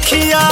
अखिया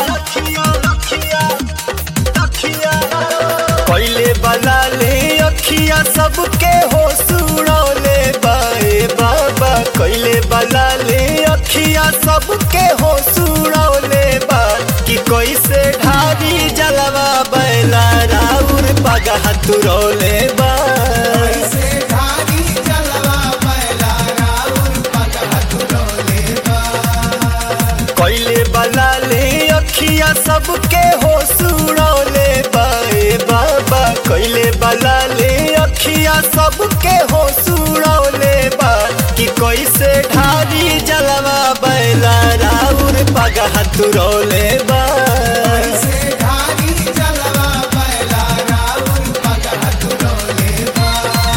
पहले बला ले अखिया सबके हो सुड़ौले बाए बाबा कैले बला ले अखिया सबके हो सुड़ौले बा कि कैसे ढारी जलवा बैला राउर पगह तुरौले बा ऐसे ढारी जलवा बैला राउर पगह तुरौले बा कैले बला ले अखिया सबके हो सुड़ौले बाए बाबा कैले बला ले अखिया सबके हो सुड़ौले बा कि कैसे ढारी जलवा बैला राउर पगह तुरौले बा ऐसे ढारी जलवा बैला राउर पगह तुरौले बा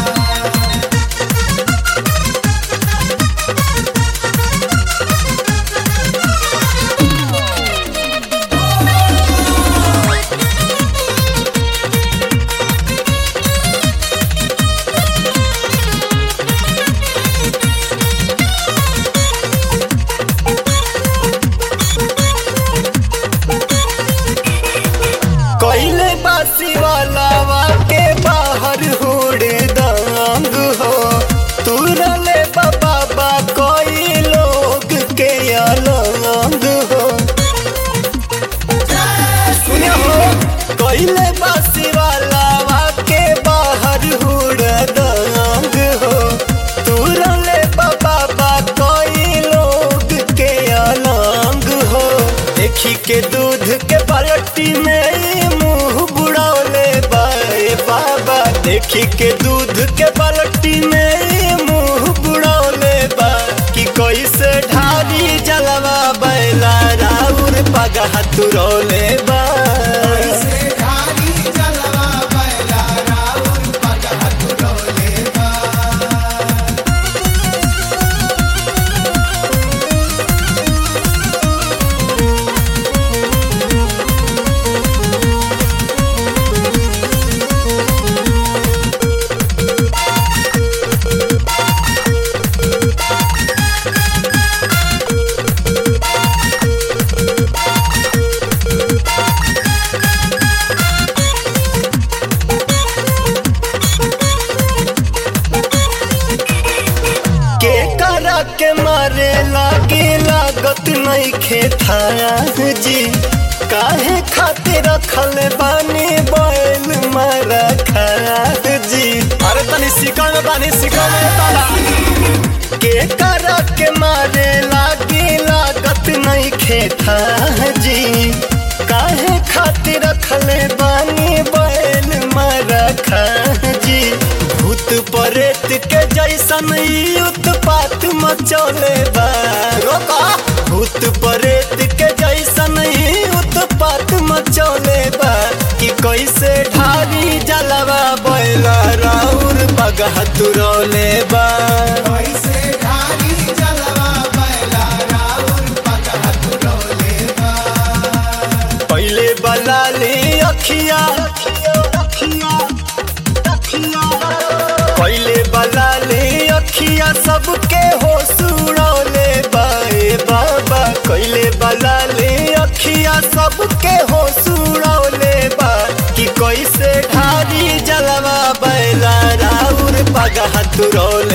कैले बासी वाला के बाहर होड़े दांग हो तुरले बाबा कोई लोग के अलंग हो सुनियो हो कैले बासी वाला के बाहर होड़े दांग हो तुरले बाबा कोई लोग के अलंग हो देखी के दूध के बाल्टी में ई मुंह बुड़ौले बाए बाबा देखी के दूध के बाल्टी में ई मुंह बुड़ौले बा कि कैसे ढारी जलवा बैला राउर पगह तुरौले बा ऐसे ढारी जलवा बैला राउर पगह तुरौले बा के करा के मारे लागे लागत नहीं खेताया जी काहे खातिर रखल बानी बैल मारा खाया जी अरे तनी सिका में बानी सिका में ताला के करा के मारे लागे लागत नहीं खेता जी काहे खातिर रखल बानी बैल मारा खा जी भूत परेत के जैसन ई उत्पात मचौले बा रोका भूत परेत के जैसन ई उत्पात मचौले बा कि कैसे ढारी जलवा बैला राउर बगह तुरौले बा ऐसे ढारी जलवा बैला राउर पगह तुरौले बा पहले बला ले अखिया पहले बला ले अखिया सबके हो सुड़ौले बाए बाबा कैले बला ले अखिया सबके हो सुड़ौले बा कि कैसे ढारी जलवा बैला राउर पगह तुरौले